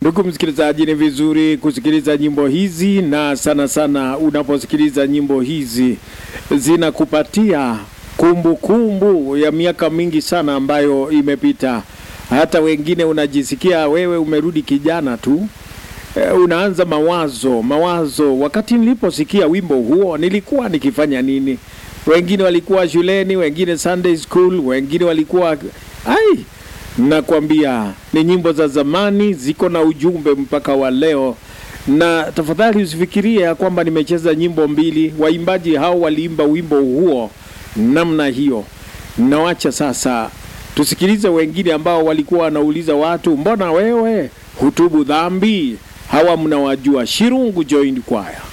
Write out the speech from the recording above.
Ndugu msikilizaji, ni vizuri kusikiliza nyimbo hizi, na sana sana unaposikiliza nyimbo hizi zinakupatia kumbukumbu ya miaka mingi sana ambayo imepita. Hata wengine unajisikia wewe umerudi kijana tu. E, unaanza mawazo mawazo, wakati niliposikia wimbo huo nilikuwa nikifanya nini? Wengine walikuwa shuleni, wengine Sunday school, wengine walikuwa ai Nakwambia ni nyimbo za zamani, ziko na ujumbe mpaka wa leo. Na tafadhali usifikirie ya kwamba nimecheza nyimbo mbili. Waimbaji hao waliimba wimbo huo namna hiyo. Nawacha sasa tusikilize wengine ambao walikuwa wanauliza watu, mbona wewe hutubu dhambi? Hawa mnawajua, Shirungu Joint Choir.